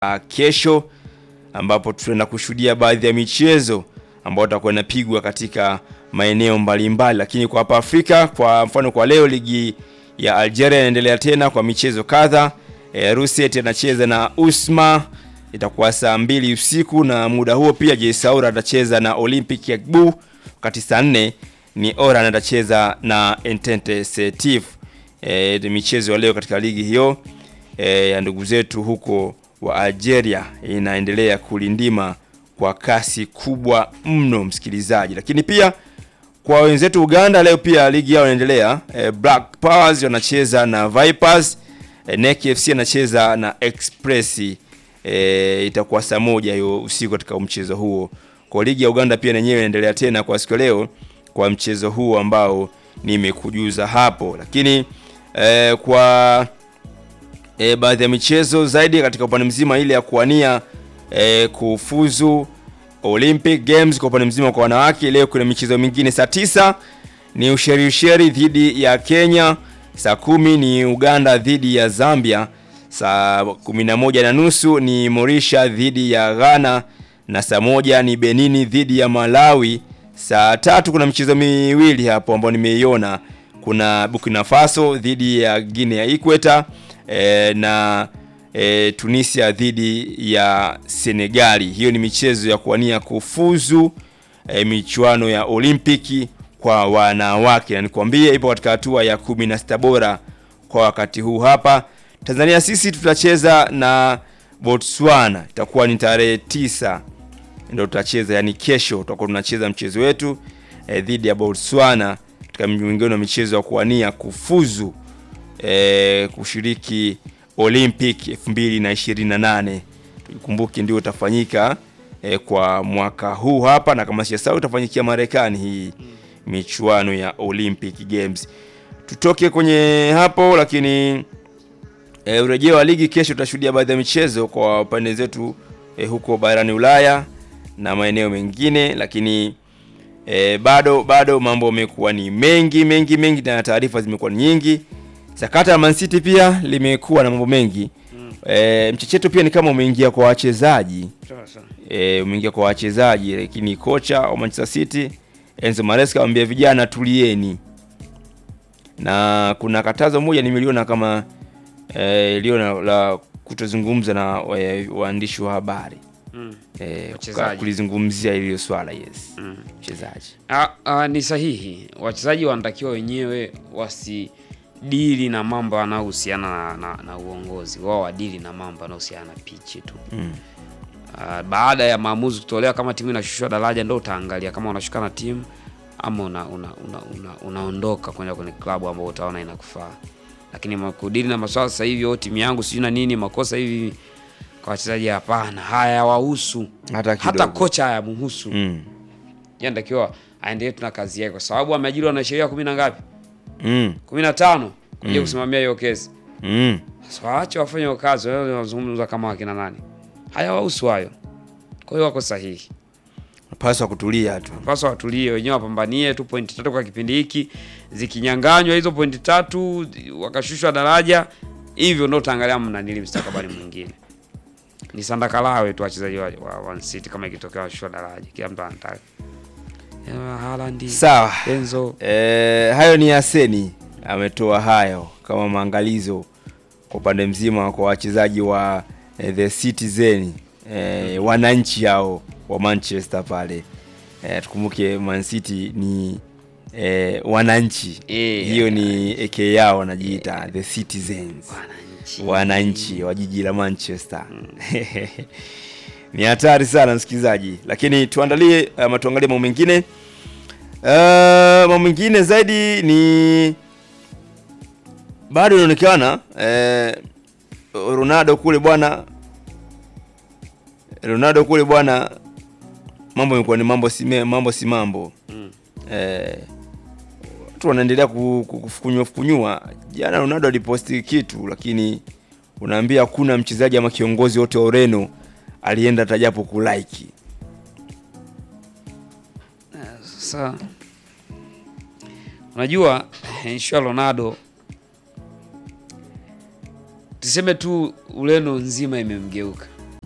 uh, kesho ambapo tutaenda kushuhudia baadhi ya michezo ambayo itakuwa inapigwa katika maeneo mbalimbali, lakini kwa hapa Afrika, kwa mfano kwa leo ligi ya Algeria inaendelea tena kwa michezo kadha. E, Ruset anacheza na Usma itakuwa saa mbili usiku, na muda huo pia JS Saoura atacheza na Olympic Agbu, wakati saa nne ni Oran atacheza na Entente Setif. E, michezo ya leo katika ligi hiyo e, ya ndugu zetu huko wa Algeria inaendelea kulindima kwa kasi kubwa mno, msikilizaji. Lakini pia kwa wenzetu Uganda leo pia ligi yao inaendelea. E, Black Powers wanacheza na Vipers. E, NEC FC anacheza na Express. E, itakuwa saa moja hiyo usiku katika mchezo huo. Kwa ligi ya Uganda pia yenyewe inaendelea tena kwa siku leo kwa mchezo huo ambao nimekujuza hapo, lakini e, kwa e, baadhi ya michezo zaidi katika upande mzima ile ya kuwania e, kufuzu Olympic Games kwa upande mzima kwa wanawake. Leo kuna michezo mingine, saa tisa ni Ushelisheli dhidi ya Kenya, saa kumi ni Uganda dhidi ya Zambia, saa kumi na moja na nusu ni Morisha dhidi ya Ghana na saa moja ni Benini dhidi ya Malawi. Saa tatu kuna michezo miwili hapo ambayo nimeiona, kuna Burkina Faso dhidi ya Guinea ya Ikweta e, na e, Tunisia dhidi ya Senegali. Hiyo ni michezo ya kuwania kufuzu e, michuano ya Olimpiki kwa wanawake, na nikwambie ipo katika hatua ya kumi na sita bora kwa wakati huu. Hapa Tanzania sisi tutacheza na Botswana, itakuwa ni tarehe tisa ndio tutacheza, yani kesho tutakuwa tunacheza mchezo wetu e, dhidi ya Botswana katika mwingine wa michezo ya kuwania kufuzu e, kushiriki Olympic 2028 tukumbuke, ndio utafanyika e, kwa mwaka huu hapa, na kama siyasau utafanyikia Marekani hii michuano ya Olympic Games. Tutoke kwenye hapo, lakini e, urejeo wa ligi kesho tutashuhudia baadhi ya michezo kwa pande zetu e, huko barani Ulaya na maeneo mengine, lakini e, bado bado mambo yamekuwa ni mengi mengi mengi na taarifa zimekuwa ni nyingi. Sakata la Man City pia limekuwa na mambo mengi mm. E, mchecheto pia ni kama umeingia kwa wachezaji e, umeingia kwa wachezaji, lakini kocha wa Manchester City Enzo Maresca amwambia vijana tulieni, na kuna katazo moja nimeliona kama e, liona la kutozungumza na e, waandishi wa habari Mm. e, Wachezaji. kulizungumzia hilo swala yes, Mm. mchezaji Ah, ah, ni sahihi. Wachezaji wanatakiwa wenyewe wasidili na mambo yanayohusiana na, na, na uongozi wao, wadili na mambo yanayohusiana na pichi tu. mm. Ah, baada ya maamuzi kutolewa, kama timu inashushwa daraja, ndo utaangalia kama unashuka na timu ama una, una, una, una, unaondoka kwenda kwenye klabu ambayo utaona inakufaa. Lakini ma- kudili na maswala sasa hivi, oh, timu yangu sijui na nini, makosa hivi kwa wachezaji, hapana, hayawahusu hata hata kidogo kocha hayamhusu. mm. Yeye anatakiwa aendelee tu na kazi yake, kwa sababu ameajiriwa na sheria kumi na ngapi, Mm. kumi na tano kuja Mm. kusimamia hiyo kesi. Mm. Sasa waache wafanye hiyo kazi, wao wanazungumza kama wakina nani, hayawahusu hayo. Kwa hiyo wako sahihi, Napaswa kutulia tu paswa watulie wenyewe, wapambanie tu pointi tatu kwa kipindi hiki. Zikinyanganywa hizo pointi tatu, wakashushwa daraja, hivyo ndo utaangalia mnanili mstakabali mwingine. Ni sandakalawe tu wachezaji wa, wa Man City kama ikitokea washushwa daraja, kila mtu anataka Eh, Haaland, sawa. Enzo E, hayo ni Aseni ametoa hayo kama maangalizo kwa upande mzima kwa wachezaji wa e, the Citizen e, wananchi hao wa Manchester pale e, tukumbuke Man City ni e, wananchi Eh, hiyo ni aka yao wanajiita the Citizens wananchi. wananchi wa jiji la Manchester ni hatari sana msikilizaji, lakini tuandalie ama tuangalie mambo mengine. Uh, mambo mengine zaidi ni bado inaonekana eh, Ronaldo kule bwana, Ronaldo kule bwana, mambo yamekuwa ni mambo si me- mambo si mambo Mm. eh, watu wanaendelea ku- ku- kufukunywa fukunywa. Jana Ronaldo aliposti kitu, lakini unaambia hakuna mchezaji ama kiongozi wote wa Ureno alienda tajapo kulike. Sasa unajua issue ya Ronaldo, tuseme tu Ureno nzima imemgeuka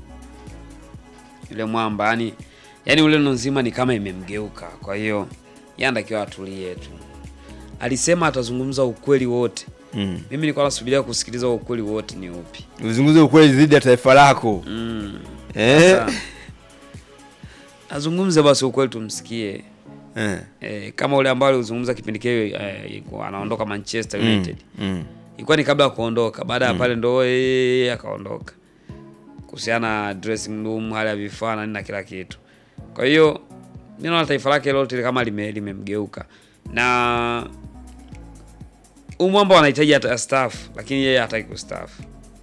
yule mwamba yani yani ule nzima ni kama imemgeuka. Kwa hiyo yeye anatakiwa atulie tu. Alisema atazungumza ukweli wote. Mm. Mimi nilikuwa nasubiria kusikiliza ukweli wote ni upi. Uzungumze ukweli dhidi ya taifa lako. Mm. Eh? Sasa, azungumze basi ukweli tumsikie. Eh. E, kama ule ambao alizungumza kipindi kile e, anaondoka Manchester Mm. United. Mm. Ilikuwa ni kabla ya kuondoka, baada ya pale ndo yeye akaondoka. Kuhusiana na dressing room, hali ya vifaa na nini na kila kitu. Kwa hiyo mimi naona taifa lake lote kama lime limemgeuka. Na umwamba wanahitaji hata staff, lakini yeye hataki kustaafu.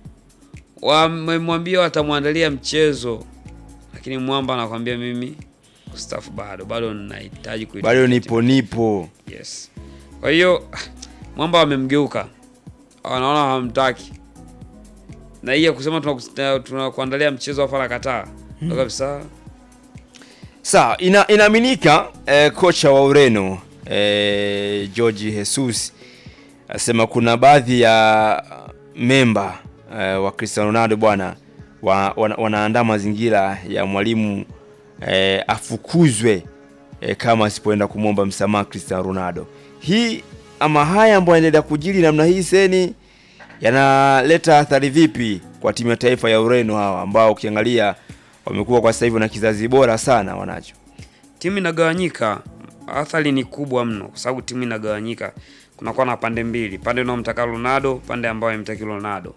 Wamemwambia watamwandalia mchezo, lakini mwamba anakwambia mimi kustaafu bado, bado ninahitaji kuitumikia Bado timu nipo nipo. Yes. Kwa hiyo mwamba wamemgeuka, wanaona hawamtaki, na hii ya kusema tunakuandalia tuna tunakuandalia mchezo afa kataa ndo kabisa. Sawa, ina, inaaminika eh, kocha wa Ureno eh, Jorge Jesus asema kuna baadhi ya memba eh, wa Cristiano Ronaldo bwana wa, wana, wanaandaa mazingira ya mwalimu eh, afukuzwe eh, kama asipoenda kumwomba msamaha Cristiano Ronaldo. Hii ama haya ambayo yanaendelea kujiri namna hii seni yanaleta athari vipi kwa timu ya taifa ya Ureno hawa ambao ukiangalia wamekuwa kwa sasa hivi na kizazi bora sana wanacho. Timu inagawanyika, athari ni kubwa mno, kwa sababu timu inagawanyika, kunakuwa na pande mbili, pande unaomtaka Ronaldo, pande ambayo haimtaki Ronaldo.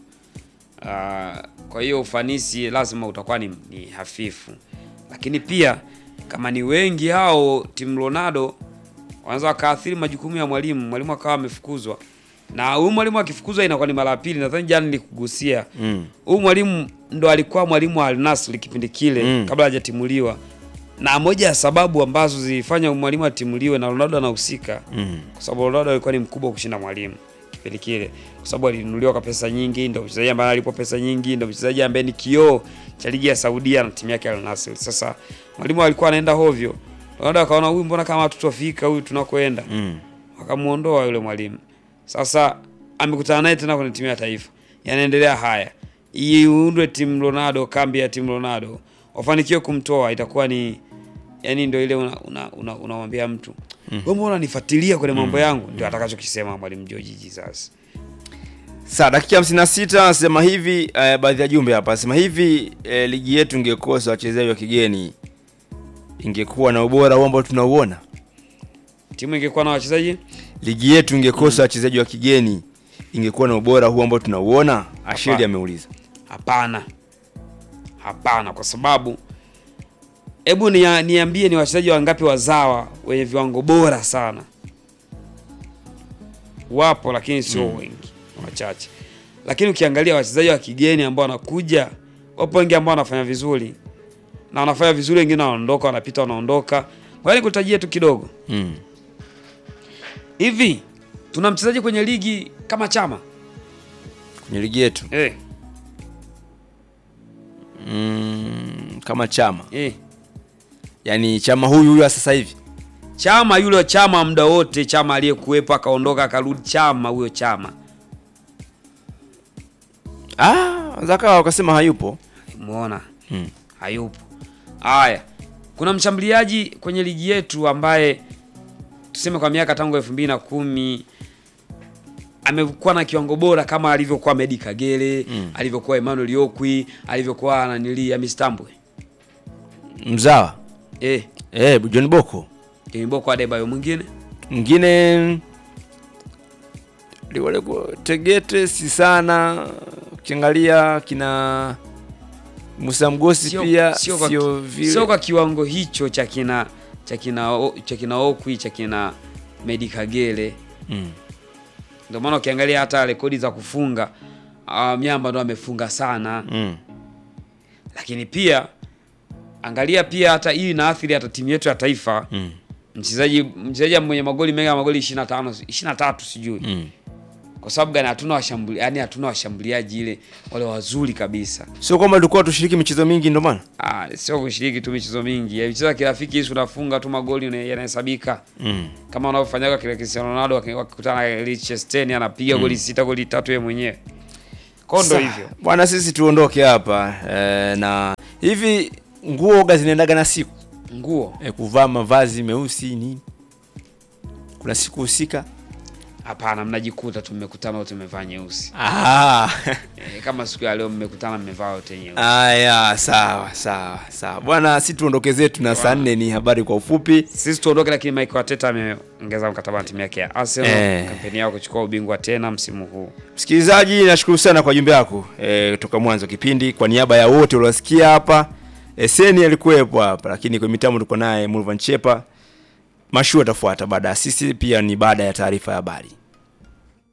Ah, kwa hiyo ufanisi lazima utakuwa ni, ni hafifu, lakini pia kama ni wengi hao timu Ronaldo wanaweza wakaathiri majukumu ya mwalimu, mwalimu akawa amefukuzwa, na huyu mwalimu akifukuzwa inakuwa ni mara ya pili. Nadhani jana nilikugusia Mm. huyu mwalimu ndo alikuwa mwalimu wa Al Nassr kipindi kile Mm. kabla hajatimuliwa, na moja ya sababu ambazo zilifanya mwalimu atimuliwe na Ronaldo anahusika Mm. kwa sababu Ronaldo alikuwa ni mkubwa kushinda mwalimu kipindi kile, kwa sababu alinunuliwa kwa pesa nyingi, ndio mchezaji ambaye alipo pesa nyingi, ndio mchezaji ambaye ni kioo cha ligi ya Saudia na timu yake Al Nassr. Sasa mwalimu alikuwa anaenda hovyo, Ronaldo akaona huyu, mbona kama tutofika huyu tunakoenda, Mm. akamuondoa yule mwalimu. Sasa amekutana naye tena kwenye timu ya taifa, yanaendelea haya, iundwe timu Ronaldo, kambi ya timu Ronaldo, wafanikiwe kumtoa, itakuwa ni yani, ndio ile unamwambia una, una, unamwambia mtu wewe, mbona unanifuatilia kwenye mambo yangu? Ndio atakachokisema mwalimu George Jesus. Sasa dakika 56 anasema hivi eh, baadhi ya jumbe hapa anasema hivi eh, ligi yetu ingekosa wachezaji wa kigeni ingekuwa na ubora huu ambao tunauona. Timu ingekuwa na wachezaji Ligi yetu ingekosa wachezaji wa kigeni ingekuwa na ubora huu ambao tunauona. Ashili Hapana. ameuliza. Hapana, hapana, kwa sababu hebu nia- niambie, ni wachezaji wangapi wazawa wenye viwango bora sana? Wapo, lakini sio wengi, wachache. Lakini ukiangalia wachezaji wa kigeni ambao wanakuja, wapo wengi ambao wanafanya vizuri na wanafanya vizuri, wengine wanaondoka, wanapita, wanaondoka. Ngoja nikutajie tu kidogo Mm. hivi. Tuna mchezaji kwenye ligi kama Chama Kwenye ligi yetu eh, mm, kama Chama, eh. yaani Chama huyu huyu wa sasa hivi Chama yule Chama muda wote, Chama aliyekuwepo akaondoka akarudi, Chama huyo Chama ah, zakawa wakasema hayupo. muona Hmm. hayupo. Haya, kuna mshambuliaji kwenye ligi yetu ambaye tuseme kwa miaka tangu elfu mbili na kumi amekuwa na kiwango bora kama alivyokuwa Medi Kagere Mm. alivyokuwa Emmanuel Okwi alivyokuwa nanili Amistambwe Mzawa eh, eh, John Boko Boko Adebayo mwingine mwingine wale Tegete si sana, ukiangalia kina Musa Mgosi Sio- pia sio kwa- sio vile sio kwa kiwango hicho cha kina cha kina O- cha kina Okwi cha kina Medi Kagere mm. ndio maana ukiangalia hata rekodi za kufunga uh, Myamba ndo amefunga sana, Mm. lakini pia angalia pia hata hii inaathiri hata timu yetu ya taifa. Mm. Mchezaji mchezaji mwenye magoli mengi ya magoli 25 23 sijui Mm. kwa sababu gani? Hatuna washambuliaji, yani hatuna washambuliaji ile wale wazuri kabisa. Sio kwamba tulikuwa tushiriki michezo mingi ndio maana Ah, sio kushiriki tu michezo mingi ya michezo ya kirafiki, hizi unafunga tu magoli una- yanahesabika mm. kama wanavyofanyaga kile Cristiano Ronaldo waki- wakikutana na Liechtenstein anapiga goli sita goli tatu yeye mwenyewe. Kwa hiyo ndo Sa- hivyo. bwana, sisi tuondoke hapa eh, na hivi nguo ga zinaendaga na siku nguo e, kuvaa mavazi meusi nini kuna siku husika hapana, mnajikuta tu mmekutana wote mmevaa nyeusi Ah. e, kama siku ya leo mmekutana mmevaa wote nyeusi. Aya, sawa sawa sawa bwana, si tuondoke zetu na saa nne ni habari kwa ufupi. Sisi tuondoke, lakini Michael Arteta ameongeza mkataba na timu yake ya Arsenal Eh. kampeni yao kuchukua ubingwa tena msimu huu. Msikilizaji, nashukuru sana kwa jumbe yako e, kutoka mwanzo wa kipindi. Kwa niaba ya wote uliosikia hapa, e, Seni alikuwepo hapa, lakini kwa mitambo tuko naye Mulvan Chepa. Mashua atafuata baada ya sisi, pia ni baada ya taarifa ya habari.